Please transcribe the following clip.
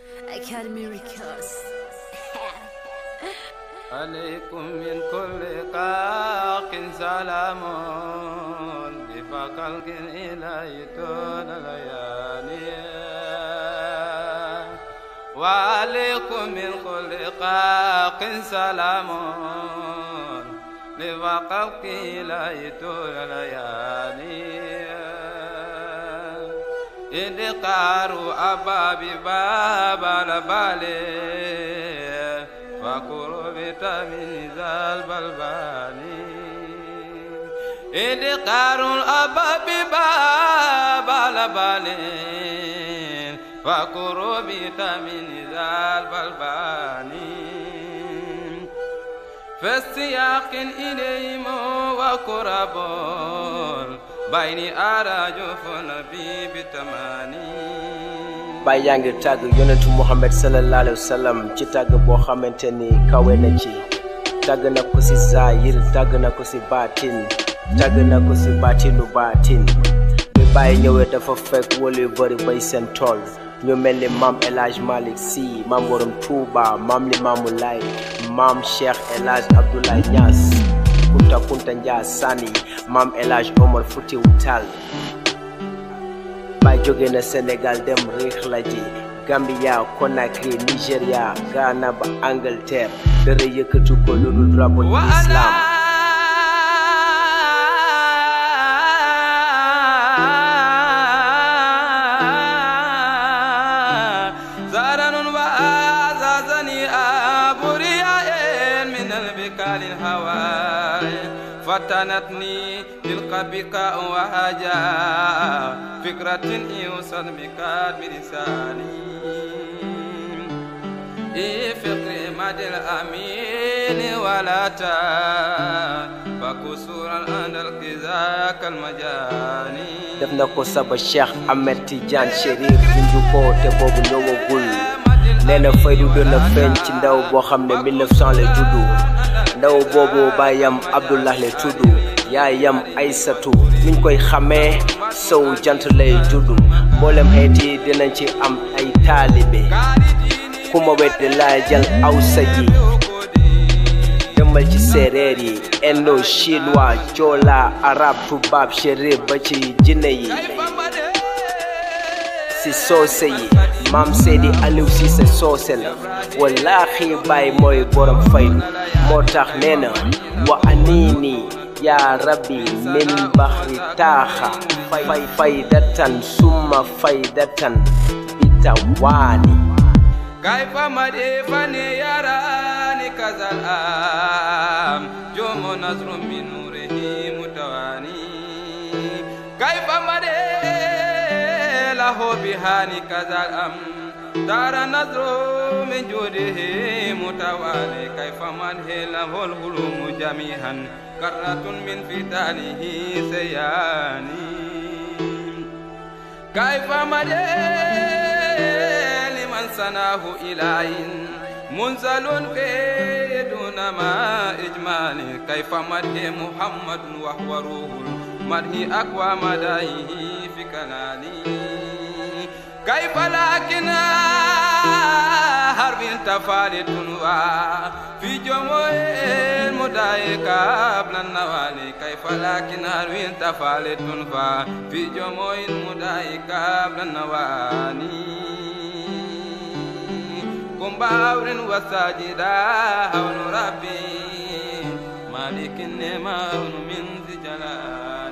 Academy Records. عليكم من كل قاق سلام بفقلق إلى طول الليالي وعليكم من كل قاق سلام بفقلق إلى طول الليالي إدقار أباب باب البالي فقربت من ذا البلباني إدقار الأباب باب البالي فقربت من ذا البلباني في السياق إليهم وقرب بين أراجف نبي بتماني Baay yaa ngi tàgg yonentu Muhammad sallallahu alayhi wa sallam ci tàgg boo xamante ni kawe na ci tàgg na ko si zaahir tàgg na ko si baatin tàgg na ko si baatinu baatin bi Baay ñëwee dafa fekk wala yu bëri bay seen tool ñu mel ni maam El Hadj Malick Sy maam Borom Touba maam Limaamu Laay maam Cheikh El Hadj Abdoulaye Niass Kunta Kunta Njaasani maam El Hadj Omar Foutiou Tall Baay jóge na Sénégal dem riix la ji Gambia Conakry Nigeria Ghana ba Angleterre dara yëkkatu ko lu dul drapeau du islam زارن وآزازني أبرياء من البكال الهوى فتنتني تلك بكاء وهجا فكرة يوصل بكاد بلساني إي فكر مد الأمين ولا تا فكسورا عند الكذاك المجاني def na ko saba Cheikh Ahmed Tidiane Chérif bindu ko te boobu ñëwagul nee na faydu doon na feeñ ci ndaw boo xam ne 1900 la juddu ndaw boobu baayam Abdullah la tudd yaayam Aysatu niñ koy xamee sow jant lay juddu mboolem xeet yi dinañ ci am ay taalibe ku ma weddi laa jël awsa yi demal ci séeréer yi indo chinois joola arab tubaab chérif ba ci jinne yi si soose yi maam Seydi Aliou Cissé soose la wallaahi baay mooy borom faydu moo tax nee na wa aniini yaa rabbi min baxri taaxa fay faydatan summa faydatan bitawaani كيف مدي فني يراني كذا الآم جوم نظر من نوره متواني كيف مدي له بهاني كذا الأم دار نظر من جوده متوالي كيف مده له الهلوم جميعا كرة من فتانه سياني كيف مدي لمن سناه إلى منزل في دون ما إجمالي كيف مده محمد وهو روح مده أقوى مدائه في كلالي كيف لكن حرب تفالت في جموع المدائك قبل النوالي كيف لكن حرب تفالت في جموع المدائك قبل النوالي كن باور وساجدا هون ربي مالك النعمة من ذي جلال